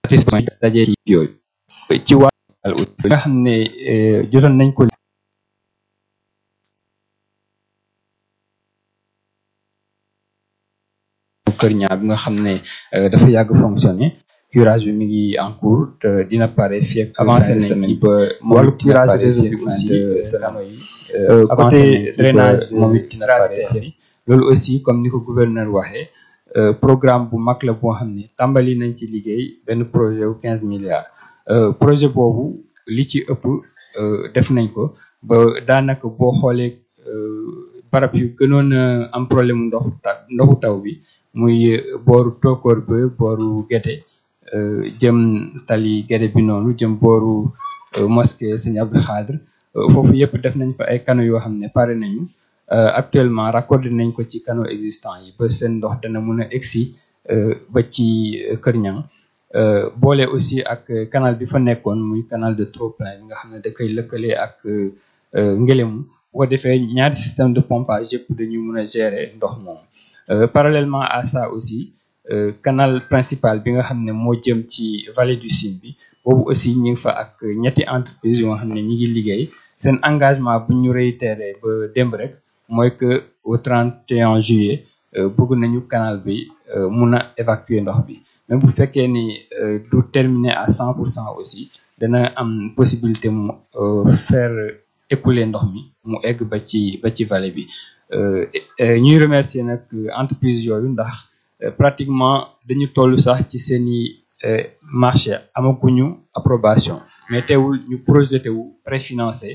satisfaction dajee ci yooyu ci wàllu nga xam ne jotoon nañ ko kër ñaar bi nga xam ne dafa yàgg fonctionner curage bi mi ngi en cours te dina pare fii ak avancé nañ ci ba wàllu curage réseau bi aussi canaux yi côté drainage moom it dina pare fii loolu aussi comme ni ko gouverneur waxee programme bu mag la boo xam ne tàmbali nañ ci liggéey benn projet wu quinze milliards projet boobu li ci ëpp def nañ ko ba daanaka boo xoolee barab yu gënoon a am problème mu ndoxu ta ndoxu taw bi muy booru tookoor ba booru gete jëm tali gete bi noonu jëm booru mosquée Sëñ Abdou Khadre foofu yëpp def nañ fa ay canaux yoo xam ne pare nañu actuellement raccordé nañ ko ci canaux existants yi ba seen ndox dana mun a egsi ba ci Kër Ñang boole aussi ak canal bi fa nekkoon muy canal de trop-plein bi nga xam ne da koy lëkkale ak Ngélémou bu ko defee ñaari système de pompage yëpp dañu mun a gérer ndox moom parallèlement à ça aussi canal principal bi nga xam ne moo jëm ci vallée du Sine bi boobu aussi ñu ngi fa ak ñetti entreprise yoo xam ne ñi ngi liggéey seen engagement bu ñu réitéré ba démb rek mooy que au 31 juillet bëgg nañu canal bi mun a évacuer ndox bi même bu fekkee ni du terminer à 100 pour cent aussi dana am possibilité mu faire écouler ndox mi mu egg ba ci ba ci vallée bi ñuy remercier nag entreprise yooyu ndax pratiquement dañu toll sax ci seeni marché amaguñu approbation mais teewul ñu projeté wu préfinancé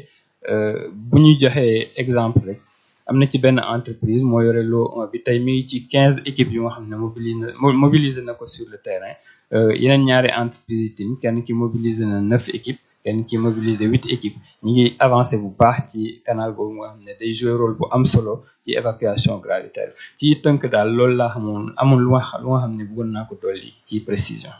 bu ñu joxee exemple rek am na ci benn entreprise moo yore loo bi tey mi ngi ci quinze équipes yu nga xam ne mobilisé mobilisé na ko sur le terrain yeneen ñaari entreprise yi tamit kenn ki mobilisé na neuf équipes kenn ki mobilisé huit équipes ñi ngi avancé bu baax ci canal boobu nga xam ne day jouer rôle bu am solo ci évacuation gravitaire ci tënk daal loolu laa xamoon amul lu nga lu nga xam ne bëggoon naa ko dolli ci précision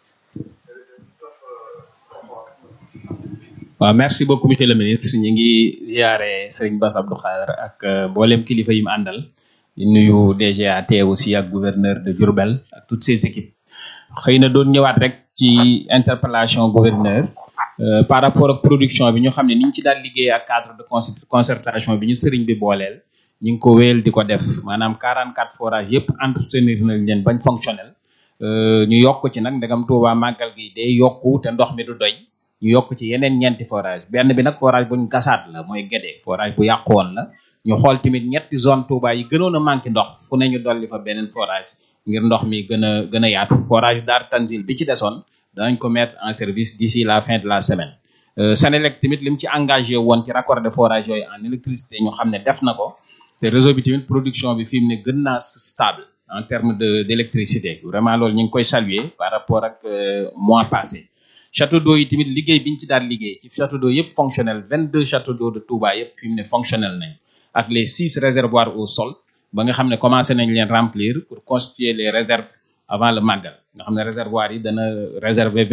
waaw merci beaucoup monsieur le ministre ñu ngi ziare Serigne Bass Abdou Khadre ak mboolem kilifa yi mu àndal di nuyu DGA teew aussi ak gouverneur de Diourbel ak toutes ses équipes xëy na doon ñëwaat rek ci interpellation gouverneur par rapport ak production bi ñu xam ne ni ñu ci daal liggéey ak cadre de concertation bi ñu sëriñ bi booleel ñu ngi ko wéyal di ko def maanaam 44 forages yëpp entretenir nañ leen bañ fonctionnel ñu yokk ci nag ndegam Touba màggal gi day yokku te ndox mi du doy ñu yokk ci yeneen ñeenti forage benn bi nag forage buñ gasaat la mooy Guédé forage bu yàqu woon la ñu xool tamit ñetti zone Touba yi gënoon a manqué ndox fu ne ñu dolli fa beneen forage ngir ndox mi gën a gën a yaatu forage Dar Tanzil bi ci desoon danañ ko mettre en service d'ici la fin de la semaine Senelec tamit lim ci engagé woon ci raccord de forage yooyu en électricité ñu xam ne def na ko te réseau bi tamit production bi fi mu ne gën naa stable en terme de d'électricité vraiment loolu ñu ngi koy saluer par rapport ak mois passé château d'eau yi tamit liggéey biñ ci daal liggéey ci château d'eau yëpp fonctionnel 22 château d'eau de Touba yëpp fi mu ne fonctionnel nañ ak les six réservoirs au sol ba nga xam ne commencé nañ leen remplir pour constituer les réserves avant le màggal nga xam ne réservoirs yi dana réserver